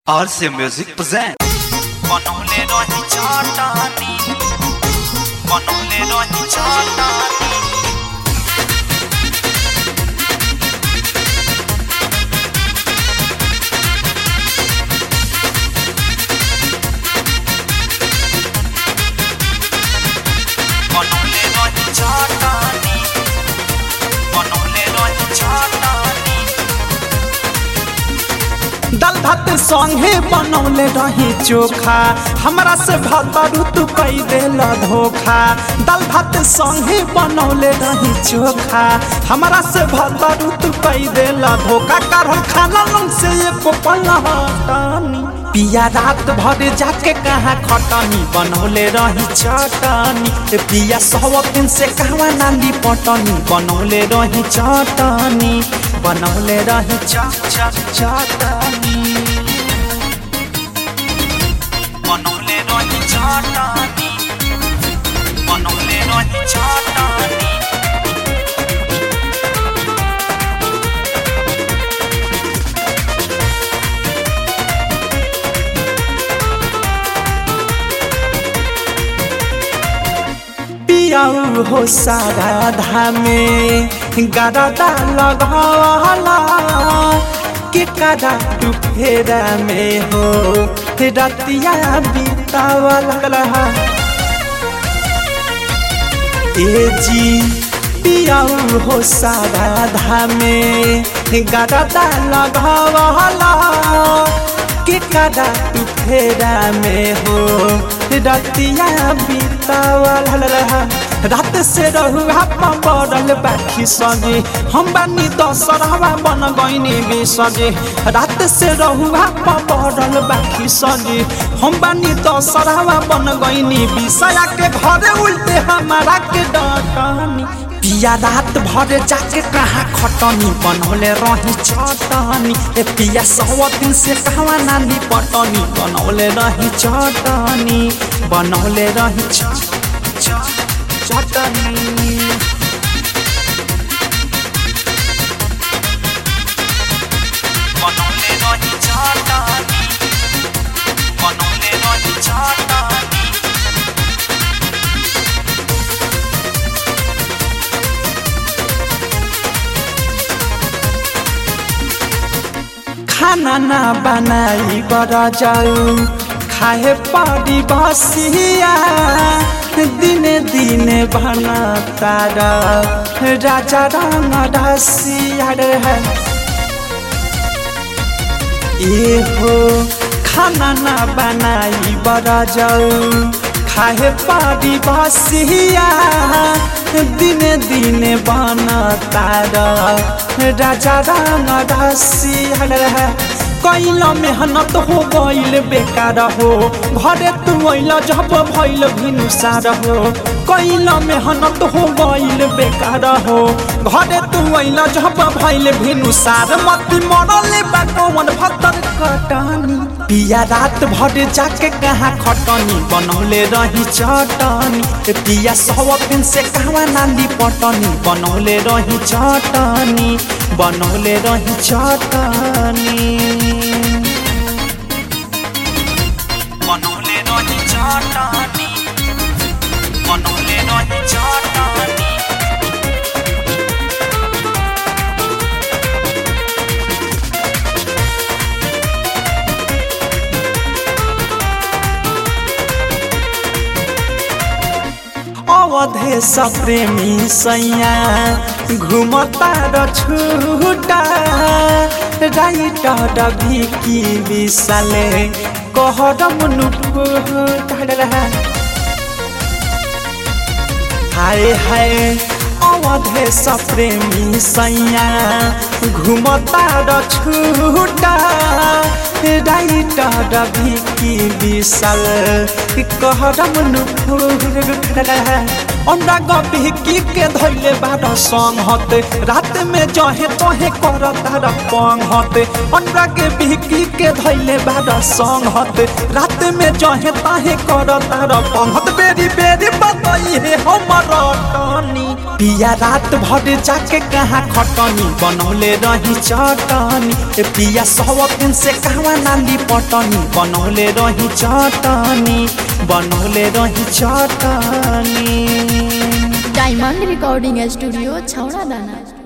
RC Music present. बनौले रही चटानी बनौले रही चटानी बनौले रही चटानी बनौले रही चटानी दाल भात संगे बनौले रही चोखा हमरा से भतरू तू कई देल धोखा दाल भात संगे बनौले रही चोखा हमरा से भतरू तू कई देल धोखा कारण खाना लंग से एको पल हटानी पिया रात भर जाके कहाँ खटनी बनौले रही चटनी ए पिया सौ दिन से कहवा नाली पटनी बनौले रही चटनी बनौले रही च च चटनी बनौले रही चटानी बनौले रही चटानी पियाऊ हो सारा धामे गरदा लगाला के करा तू फेरा में हो रतिया बीतावला ए जी पियाऊ हो सारा धामे गरदा लगावला के करा तू फेरा में हो रतिया बीतावला रात से रहुआ पड़ल बाखी सजे हम बानी दशहरा बन गईनी बिसजे रात से रहुआ पड़ल बाखी सजे हम बानी दशहरा बन गईनी बिसया के घरे उल्टे हमारा के डटनी पिया रात भर जाके कहाँ खटनी बनौले रही चटनी ए पिया सौ दिन से कहवा नाली पटनी बनौले रही चटनी बनौले रही च च चटनी बनौले रही चटानी बनौले रही चटानी खाना ना बनाई बर जाऊ खाए पड़ी बसिया दिने दिने बना तारा राजा रंग रसिया है ए हो खाना ना बनाई बर जाऊ खाए पड़ी बसिया दिने दिने बना तारा राजा रंग रसिया है कैल मेहनत हो गईल बेकार हो घरे तू अल जब भैल भिनुसार हो कैल मेहनत हो गईल बेकार हो घरे तू अल जब भैल भिनुसार मती मरले बाटोवन भतर कटनी पिया रात भर जाके कहाँ खटनी बनौले रही चटनी ए पिया सौ दिन से कहवा नाली पटनी बनौले रही चटनी बनौले रही चटनी बनौले रही चटानी बनौले रही चटानी अवधे प्रेमी सैया घुमता र छुटा राइटर भिकी विशाले कहरम नुफुटा हाय हाय अवधे प्रेमी सैया घुमता र छुटा राइटर भिकी विशाल कहरम नुफुटा अंडा गभी की के धैले बार संग हते रात में जहे तहे कर तार पंग हते अंडा के बिहकी के धैले बार संग हते रात में जहे तहे कर तार पंग हत बेरी बेरी बताई हे हमर टनी पिया रात भर जाके कहाँ खटनी बनौले रही चटनी ए पिया सौ दिन से कहवा नाली पटनी बनौले रही चटनी बनौले रही चटनी डायमंड रिकॉर्डिंग स्टूडियो छौड़ा दाना